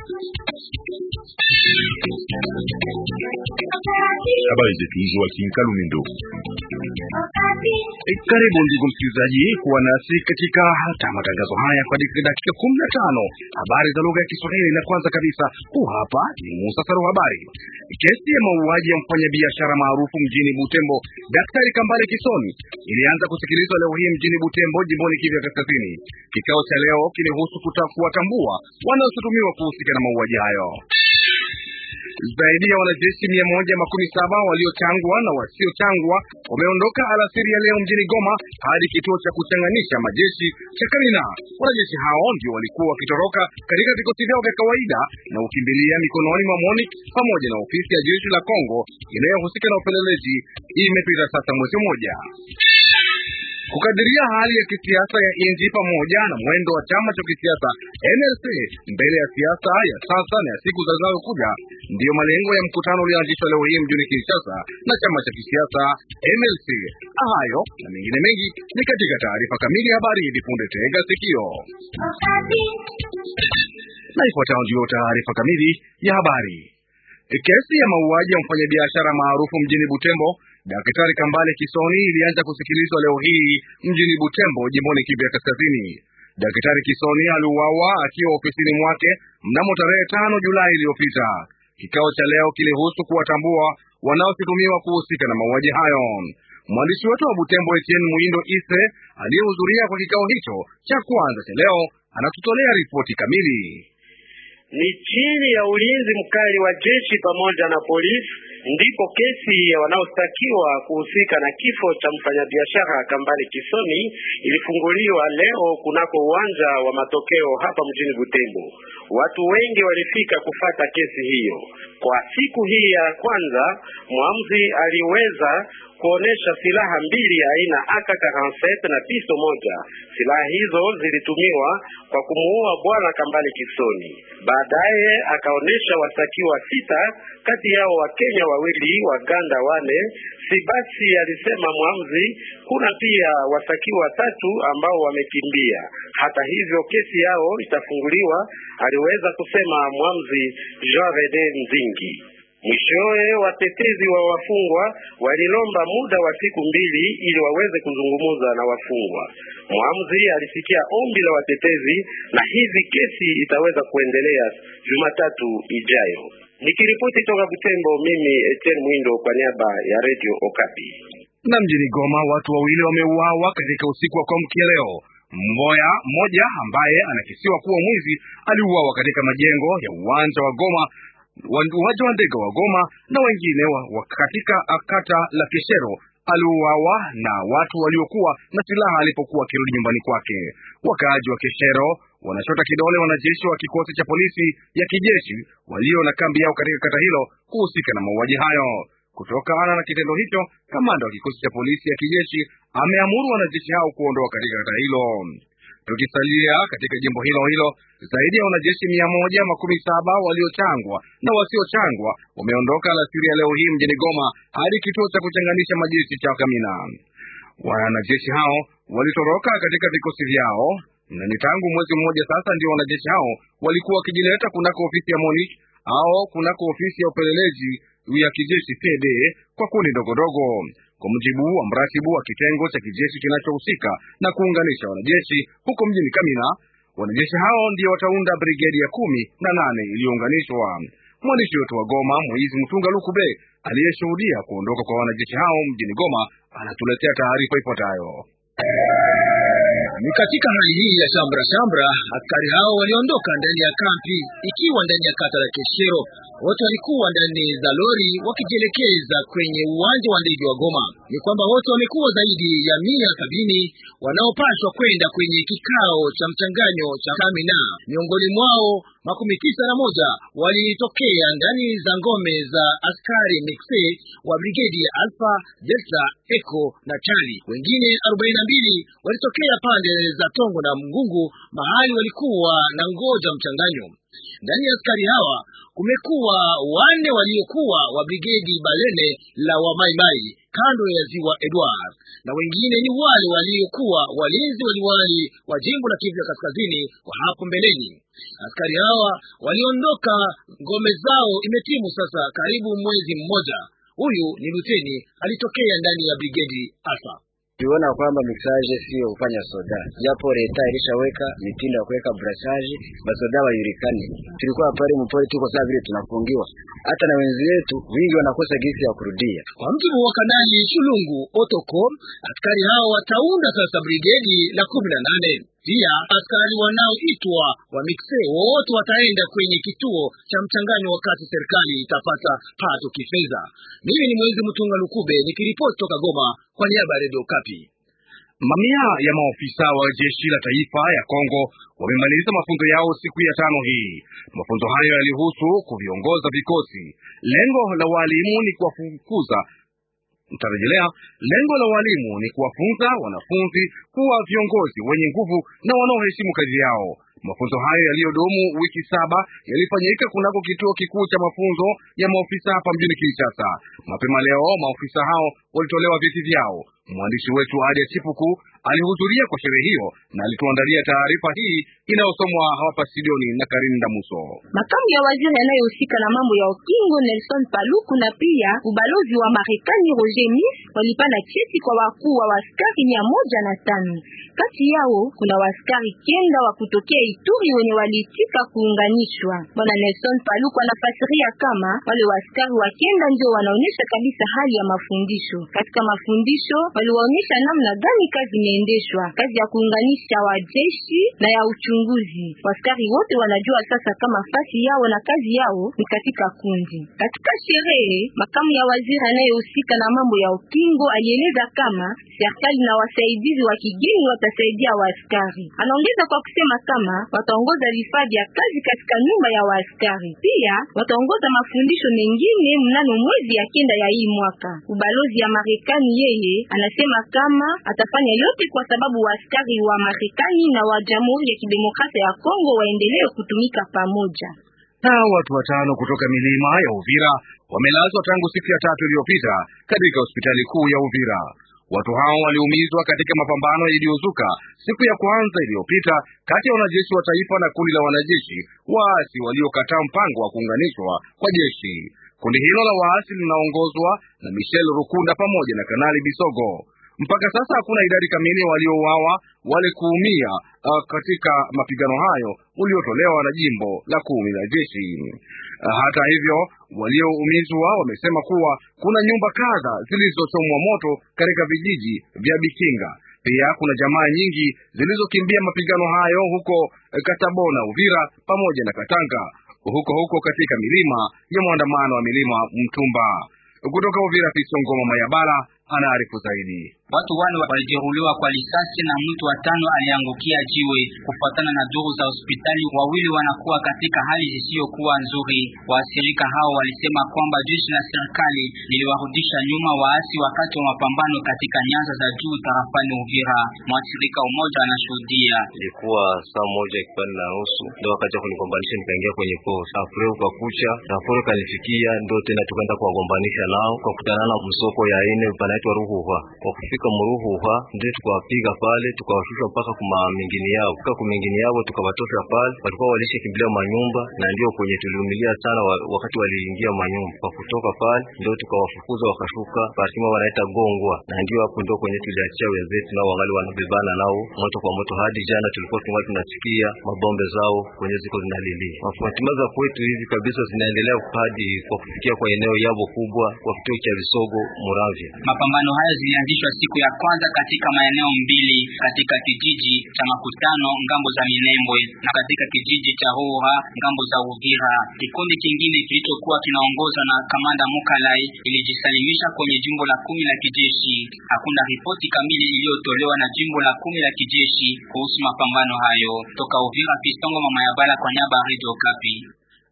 Habari zetu Joakim Kalumendo. E, karibu ndugu msikilizaji kuwa nasi katika hata matangazo haya kwa dakika kumi na tano habari za lugha ya Kiswahili. Na kwanza kabisa, huu hapa ni muhtasari wa habari. Kesi ya mauaji ya mfanyabiashara maarufu mjini Butembo Daktari Kambale Kisoni ilianza kusikilizwa leo hii mjini Butembo, jimboni Kivu ya Kaskazini. Kikao cha leo kilihusu kuwatambua wanaoshutumiwa kuhusika na mauaji hayo. Zaidi ya wanajeshi mia moja makumi saba waliochangwa na wasiochangwa wameondoka alasiri ya leo mjini Goma hadi kituo cha kuchanganisha majeshi cha Kamina. Wanajeshi hao ndio walikuwa wakitoroka katika vikosi vyao vya kawaida na ukimbilia mikononi mwa MONUC pamoja na ofisi ya jeshi la Kongo inayohusika na upelelezi. Imepita sasa mwezi mmoja kukadiria hali ya kisiasa ya nchi pamoja na mwendo wa chama cha kisiasa NLC mbele ya siasa ya sasa na ya siku zinazokuja ndiyo malengo ya mkutano ulioanzishwa leo hii mjini Kinshasa na chama cha kisiasa MLC. Hayo na mengine mengi ni katika taarifa kamili ya habari hivi punde. Tega sikio na ifuatayo ndiyo taarifa kamili ya habari. Kesi ya mauaji ya mfanyabiashara maarufu mjini Butembo Daktari Kambale Kisoni ilianza kusikilizwa leo hii mjini Butembo, jimboni Kivu ya Kaskazini. Daktari Kisoni aliuawa akiwa ofisini mwake mnamo tarehe tano Julai iliyopita. Kikao cha leo kilihusu kuwatambua wanaoshutumiwa kuhusika na mauaji hayo. Mwandishi wetu wa Butembo Etienne Muindo Ise aliyehudhuria kwa kikao hicho cha kwanza cha leo anatutolea ripoti kamili. Ni chini ya ulinzi mkali wa jeshi pamoja na polisi ndipo kesi ya wanaostakiwa kuhusika na kifo cha mfanyabiashara Kambale Kisoni ilifunguliwa leo kunako uwanja wa matokeo hapa mjini Butembo. Watu wengi walifika kufata kesi hiyo. Kwa siku hii ya kwanza, mwamuzi aliweza kuonesha silaha mbili aina AK47 na pisto moja. Silaha hizo zilitumiwa kwa kumuua bwana Kambale Kisoni. Baadaye akaonesha wastakiwa sita, kati yao Wakenya wawili, Waganda wane. Si basi, alisema mwamuzi, kuna pia wastakiwa tatu ambao wamekimbia. Hata hivyo kesi yao itafunguliwa, aliweza kusema mwamuzi Jean Rede Nzingi. Mwishowe watetezi wa wafungwa walilomba muda wa siku mbili ili waweze kuzungumza na wafungwa. Mwamuzi alisikia ombi la watetezi na hivi kesi itaweza kuendelea Jumatatu ijayo. Nikiripoti toka Butembo, mimi Etienne Mwindo kwa niaba ya Radio Okapi. Na mjini Goma watu wawili wameuawa katika usiku wa kuamkia leo. Mmoja mmoja ambaye anakisiwa kuwa mwizi aliuawa katika majengo ya uwanja wa Goma uwanja wa ndege wa Goma na wengine wa, wa katika kata la Keshero aliuawa na watu waliokuwa na silaha alipokuwa akirudi nyumbani kwake. Wakaaji wa Keshero wanashota kidole wanajeshi wa kikosi cha polisi ya kijeshi walio na kambi yao katika kata hilo kuhusika na mauaji hayo. Kutokana na kitendo hicho, kamanda wa kikosi cha polisi ya kijeshi ameamuru wanajeshi hao kuondoka katika kata hilo. Tukisalia katika jimbo hilo hilo, zaidi ya wanajeshi mia moja makumi saba waliochangwa na wasiochangwa wameondoka alasiri ya leo hii mjini Goma hadi kituo cha kuchanganisha majeshi cha Kamina. Wanajeshi hao walitoroka katika vikosi vyao na ni tangu mwezi mmoja sasa ndio wanajeshi hao walikuwa wakijileta kunako ofisi ya MONUC au kunako ofisi ya upelelezi ya kijeshi PD kwa kundi ndogondogo. Kwa mujibu wa mratibu wa kitengo cha kijeshi kinachohusika na kuunganisha wanajeshi huko mjini Kamina, wanajeshi hao ndio wataunda brigedi ya kumi na nane iliyounganishwa. Mwandishi wetu wa Goma, Moizi Mtunga Lukube, aliyeshuhudia kuondoka kwa wanajeshi hao mjini Goma, anatuletea taarifa ifuatayo. Ni katika hali hii ya shambra shambra, askari hao waliondoka ndani ya kampi ikiwa ndani ya kata la Keshero. Wote walikuwa ndani za lori wakijielekeza kwenye uwanja wa ndege wa Goma. Ni kwamba wote wamekuwa zaidi ya mia sabini wanaopashwa kwenda kwenye kikao cha mchanganyo cha Kamina. Miongoni mwao makumi tisa na moja walitokea ndani za ngome za askari mixe wa brigedi ya Alpha, Delta, Echo na Charlie. Wengine arobaini na mbili walitokea pande za Tongo na Mgungu mahali walikuwa na ngoja mchanganyo. Ndani ya askari hawa kumekuwa wane waliokuwa wa brigedi Balene la Wamaimai kando ya ziwa Edward, na wengine ni wale waliokuwa walinzi waliwali wa jimbo la Kivu ya Kaskazini wa hapo mbeleni. Askari hawa waliondoka ngome zao imetimu sasa karibu mwezi mmoja. Huyu ni luteni alitokea ndani ya brigedi Alpha. Tuliona kwamba mixage sio kufanya soda, japo leta ilishaweka mitindo ya kuweka brassage basoda wajulikane. Tulikuwa pale mpori, tuko saa vile tunafungiwa, hata na wenzi wetu wingi wanakosa gisi ya kurudia. Kwa mjibu wa Kanali Shulungu Otoko, askari hao wataunda sasa brigedi la kumi na nane. Pia askari wanaoitwa wa mixe wote wataenda kwenye kituo cha mchanganyo wakati serikali itapata pato kifedha. Mimi ni Mwezi Mtunga Lukube nikiripoti toka Goma kwa niaba ya Radio Kapi. Mamia ya maofisa wa jeshi la taifa ya Kongo wamemaliza mafunzo yao siku ya tano hii. Mafunzo hayo yalihusu kuviongoza vikosi. Lengo la walimu ni kuwafukuza Mtarejelea, lengo la walimu ni kuwafunza wanafunzi kuwa viongozi wenye nguvu na wanaoheshimu kazi yao. Mafunzo hayo yaliyodumu wiki saba yalifanyika kunako kituo kikuu cha mafunzo ya maofisa hapa mjini Kinshasa. Mapema leo maofisa hao walitolewa vyeti vyao. Mwandishi wetu Adia Chipuku alihudhuria kwa sherehe hiyo na alituandalia taarifa hii inayosomwa hapa studioni na Karini Damuso. Makamu ya waziri anayehusika na mambo ya ukingo Nelson Paluku na pia ubalozi wa Marekani Roger Miss walipana cheti kwa wakuu wa askari mia moja na tano. Kati yao kuna waskari kenda wa kutokea Ituri wenye waliitika kuunganishwa. Bwana Nelson Paluku anafasiria kama wale waskari wa kenda ndio wanaonyesha kabisa hali ya mafundisho. Katika mafundisho waliwaonyesha namna gani kazi inaendeshwa, kazi ya kuunganisha wajeshi na ya uchunguzi. Waskari wote wanajua sasa kama fasi yao na kazi yao ni katika kundi. Katika sherehe, makamu ya waziri anayehusika na mambo ya ukingo alieleza kama serikali na wasaidizi wa kigeni watasaidia waaskari. Anaongeza kwa kusema kama wataongoza vifaa vya kazi katika nyumba ya waaskari, pia wataongoza mafundisho mengine mnano mwezi ya kenda ya hii mwaka. Ubalozi ya Marekani yeye anasema kama atafanya yote kwa sababu waaskari wa Marekani na wa Jamhuri ya Kidemokrasia ya Kongo waendelee kutumika pamoja. Na watu watano kutoka milima ya Uvira wamelazwa tangu siku ya tatu iliyopita katika hospitali kuu ya Uvira. Watu hao waliumizwa katika mapambano yaliyozuka siku ya kwanza iliyopita kati ya wanajeshi wa taifa na kundi la wanajeshi waasi waliokataa mpango wa kuunganishwa kwa jeshi. Kundi hilo la waasi linaongozwa na Michel Rukunda pamoja na Kanali Bisogo. Mpaka sasa hakuna idadi kamili waliouawa wale kuumia uh, katika mapigano hayo uliotolewa na jimbo la kumi la jeshi. Uh, hata hivyo walioumizwa wamesema kuwa kuna nyumba kadha zilizochomwa moto katika vijiji vya Bikinga. Pia kuna jamaa nyingi zilizokimbia mapigano hayo huko Katabona, Uvira pamoja na Katanga, huko huko katika milima ya mwandamano wa milima Mtumba. Kutoka Uvira, Fisongoma Mayabala anaarifu zaidi. Watu wane walijeruhiwa kwa risasi na mtu watano aliangukia jiwe. Kufuatana na duru za hospitali, wawili wanakuwa katika hali zisiyokuwa nzuri. Waathirika hao walisema kwamba jeshi la serikali liliwarudisha nyuma waasi wakati wa mapambano katika nyanza za juu tarafani Uvira. Mwathirika mmoja anashuhudia: ilikuwa saa moja kipande na nusu ndio wakati wa kunigombanisha, nikaingia kwenye posi afure kwa kucha afure kanifikia, ndio tena tukaenda kuwagombanisha nao, kwa kutana na msoko ya ine panaitwa Ruhuha kwa kufika Muruhuha ndio tukawapiga pale, tukawashusha mpaka kuma mingini yao fika kumingini yao tukabatosha pale, walikuwa walisha kimbilia manyumba, na ndio kwenye tuliumilia sana wa, wakati waliingia manyumba. Kwa kutoka pale ndio tukawafukuza wakashuka partima wanaita Gongwa, na ndio hapo ndio kwenye tuliachia wenzetu nao wangali wanabebana nao moto kwa moto. Hadi jana tulikuwa tungali tunasikia mabombe zao kwenye ziko zinalilia. Mafatima za kwetu hivi kabisa zinaendelea hadi kwa kufikia kwa eneo yabo kubwa kwa kituo cha Visogo Muravya. Mapambano haya zilianzishwa siku ya kwanza katika maeneo mbili katika kijiji cha Makutano ngambo za Minembwe na katika kijiji cha Hoha ngambo za Uvira. Kikundi kingine kilichokuwa kinaongozwa na kamanda Mukalai ilijisalimisha kwenye jimbo la kumi la kijeshi. Hakuna ripoti kamili iliyotolewa na jimbo la kumi la kijeshi kuhusu mapambano hayo. Toka Uvira, Pistongo mama ya bala kwa nyaba Radio Kapi.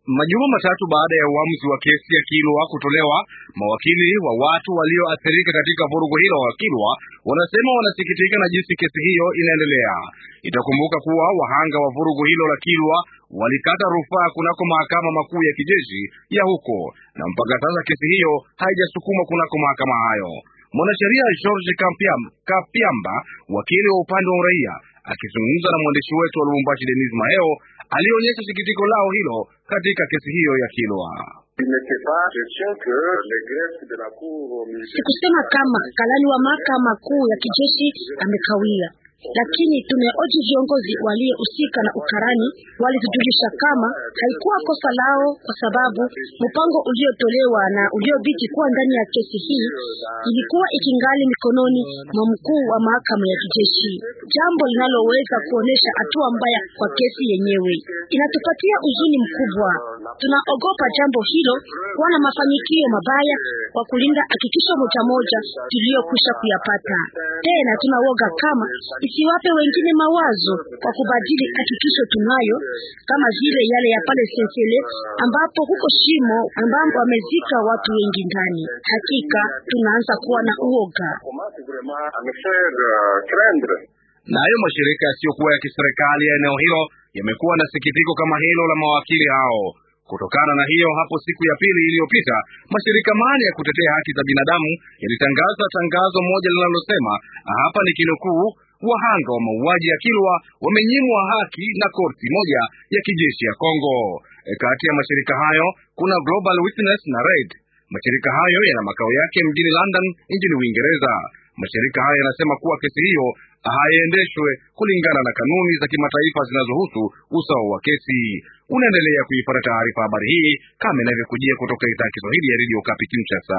Majuma matatu baada ya uamuzi wa kesi ya Kilwa kutolewa, mawakili wa watu walioathirika katika vurugu hilo wa Kilwa wanasema wanasikitika na jinsi kesi hiyo inaendelea. Itakumbuka kuwa wahanga wa vurugu hilo la Kilwa walikata rufaa kunako mahakama makuu ya kijeshi ya huko, na mpaka sasa kesi hiyo haijasukumwa kunako mahakama hayo. Mwanasheria George Kapiamba, Kapiamba, wakili wa upande wa uraia, akizungumza na mwandishi wetu wa Lubumbashi Denis Maheo, alionyesha sikitiko lao hilo katika kesi hiyo ya Kilwa. Sikusema kama kalani wa mahakama kuu ya kijeshi amekawia, lakini tumeoji viongozi waliohusika na ukarani walitujulisha kama haikuwa kosa lao, kwa sababu mpango uliotolewa na uliobiti kuwa ndani ya kesi hii ilikuwa ikingali mikononi mwa mkuu wa mahakama ya kijeshi, jambo linaloweza kuonesha hatua mbaya kwa kesi yenyewe. Inatupatia uzuni mkubwa. Tunaogopa jambo hilo kuwa na mafanikio mabaya kwa kulinda hakikisho moja moja tuliyokwisha kuyapata. Tena tunawoga kama isiwape wengine mawazo kwa kubadili hakikisho tunayo, kama vile yale ya pale Sensele ambapo huko shimo ambapo wamezika watu wengi ndani. Hakika tunaanza kuwa na uoga. Nayo mashirika yasiyokuwa ya kiserikali ya eneo hilo yamekuwa na sikitiko kama hilo la mawakili hao. Kutokana na hiyo, hapo siku ya pili iliyopita, mashirika mane ya kutetea haki za binadamu yalitangaza tangazo moja linalosema, hapa ni kinukuu, wahanga wa mauaji ya Kilwa wamenyimwa haki na korti moja ya kijeshi ya Kongo. E, kati ya mashirika hayo kuna Global Witness na Red. Mashirika hayo yana makao yake mjini London nchini Uingereza. Mashirika hayo yanasema kuwa kesi hiyo haiendeshwe kulingana na kanuni za kimataifa zinazohusu usawa wa kesi. Unaendelea kuipata taarifa habari hii kama inavyokujia kutoka idhaa ya Kiswahili ya Radio Okapi Kinshasa.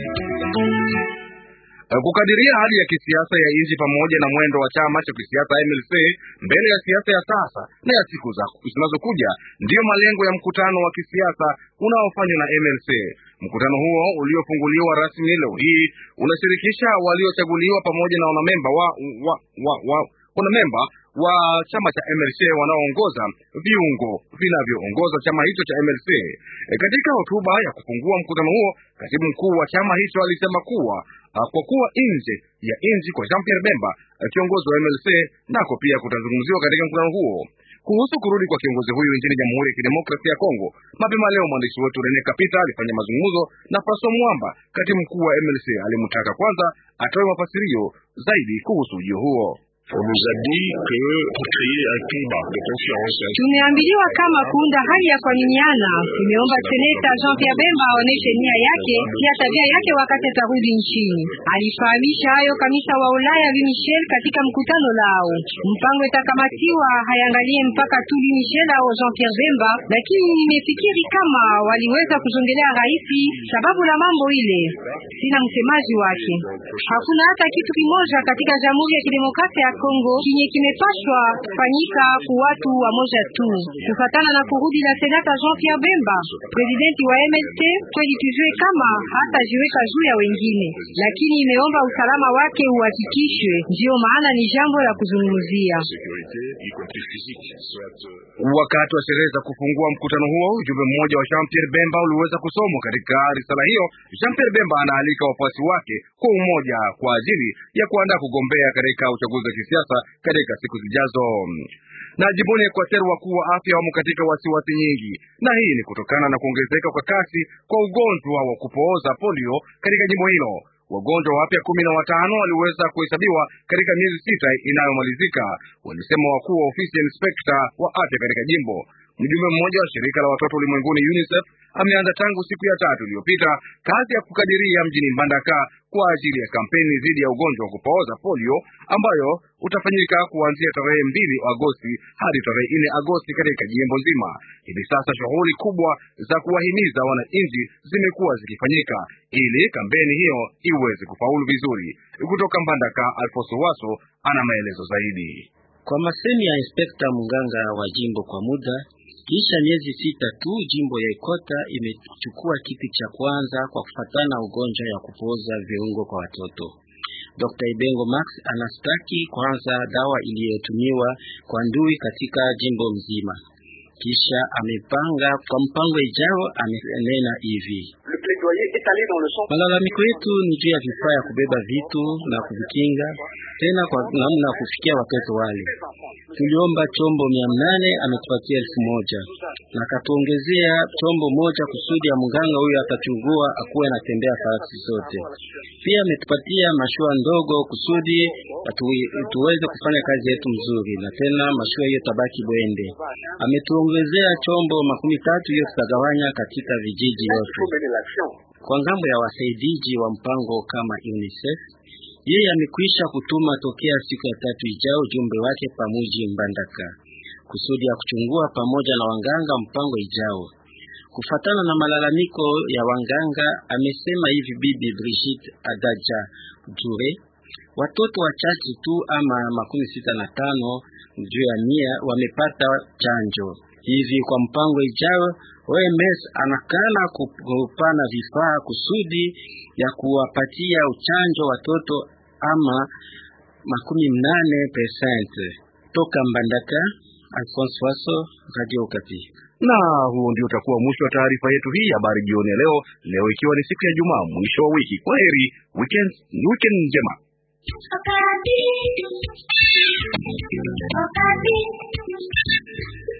Kukadiria hali ya kisiasa ya nchi pamoja na mwendo wa chama cha kisiasa MLC mbele ya siasa ya sasa na ya siku zinazokuja ndiyo malengo ya mkutano wa kisiasa unaofanywa na MLC. Mkutano huo uliofunguliwa rasmi leo hii unashirikisha waliochaguliwa pamoja na wanamemba wa, wa, wa, wa, wanamemba wa chama cha MLC wanaoongoza viungo vinavyoongoza chama hicho cha MLC. E, katika hotuba ya kufungua mkutano huo, katibu mkuu wa chama hicho alisema kuwa kwa kuwa nje ya nchi kwa Jean Pierre Bemba kiongozi wa MLC nako pia kutazungumziwa katika mkutano huo. Kuhusu kurudi kwa kiongozi huyu nchini Jamhuri ya Kidemokrasia ya Kongo, mapema leo mwandishi wetu Rene Kapita alifanya mazungumzo na Francois Mwamba, katibu mkuu wa MLC. Alimtaka kwanza atoe mafasirio zaidi kuhusu ujio huo. Tumeambiliwa kama kuunda hali ya kuaminiana. Tumeomba seneta Jean Pierre Bemba aoneshe nia yake pia tabia yake wakati atarudi nchini. Alifahamisha hayo kamisa wa Ulaya Louis Michel katika mkutano lao. Mpango itakamatiwa hayangalie mpaka tu Louis Michel au Jean Pierre Bemba, lakini nimefikiri kama waliweza kuzongelea raisi sababu la mambo ile. Sina msemaji wake. Hakuna hata kitu kimoja katika Jamhuri ya Kidemokrasia ya Kongo kinye kimepashwa kufanyika ku watu wa moja tu, kufatana na kurudi la senata Jean Pierre Bemba, presidenti wa MLC. Kweli tujue kama hata jiweka juu ya wengine, lakini imeomba usalama wake uhakikishwe. Ndiyo maana ni jambo la kuzungumzia. Wakati wa sherehe za kufungua mkutano huo, ujumbe mmoja wa Jean Pierre Bemba uliweza kusomwa. Katika risala hiyo, Jean Pierre Bemba anaalika wafuasi wake kwa umoja kwa ajili ya kuandaa kugombea katika uchaguzi wa kisiasa katika siku zijazo. Na jimboni Equateur, wakuu wa afya wamo katika wasiwasi nyingi, na hii ni kutokana na kuongezeka kwa kasi kwa ugonjwa wa kupooza polio katika jimbo hilo. Wagonjwa wapya kumi na watano waliweza kuhesabiwa katika miezi sita inayomalizika, walisema wakuu wa ofisi ya inspekta wa afya katika jimbo. Mjumbe mmoja wa shirika la watoto ulimwenguni UNICEF ameanza tangu siku ya tatu iliyopita kazi ya kukadiria mjini Mbandaka kwa ajili ya kampeni dhidi ya ugonjwa wa kupooza polio ambayo utafanyika kuanzia tarehe mbili Agosti hadi tarehe nne Agosti katika jimbo nzima. Hivi sasa shughuli kubwa za kuwahimiza wananchi zimekuwa zikifanyika ili kampeni hiyo iweze kufaulu vizuri. Kutoka Mbandaka, Alfonso Waso ana maelezo zaidi. Kwa masemi ya inspekta mganga wa jimbo kwa muda kisha miezi sita tu jimbo ya Ikota imechukua kiti cha kwanza kwa kufatana ugonjwa ya kupooza viungo kwa watoto. Dr. Ibengo Max anastaki kwanza dawa iliyotumiwa kwa ndui katika jimbo mzima. kisha amepanga kwa mpango ijao. Amenena hivi: malalamiko yetu ni juu ya vifaa ya kubeba vitu na kuvikinga, tena kwa namna ya kufikia watoto wale. Tuliomba chombo mia mnane ametupatia elfu moja na katuongezea chombo moja kusudi ya mganga huyo atachugua akuwe anatembea fasi zote. Pia ametupatia mashua ndogo kusudi atu, tuweze kufanya kazi yetu mzuri, na tena mashua hiyo tabaki bwende. Ametuongezea chombo makumi tatu hiyo tutagawanya katika vijiji yote. Kwa ngambo ya wasaidizi wa mpango kama UNICEF, yeye amekwisha kutuma tokea siku ya tatu ijao ujumbe wake pamuji Mbandaka kusudi ya kuchungua pamoja na wanganga mpango ijao. Kufatana na malalamiko ya wanganga, amesema hivi Bibi Brigitte Adaja Jure, watoto wachache tu ama makumi sita na tano juu ya mia wamepata chanjo hivi. Kwa mpango ijao, OMS anakana kupana vifaa kusudi ya kuwapatia uchanjo watoto ama makumi mnane persente. Toka Mbandaka, Alphonse Waso, Radio Okapi. Na huo ndio utakuwa mwisho wa taarifa yetu hii habari jioni ya leo, leo ikiwa ni siku ya Jumaa, mwisho wa wiki. Kwa heri, weekend, weekend njema. Okapi. Okapi.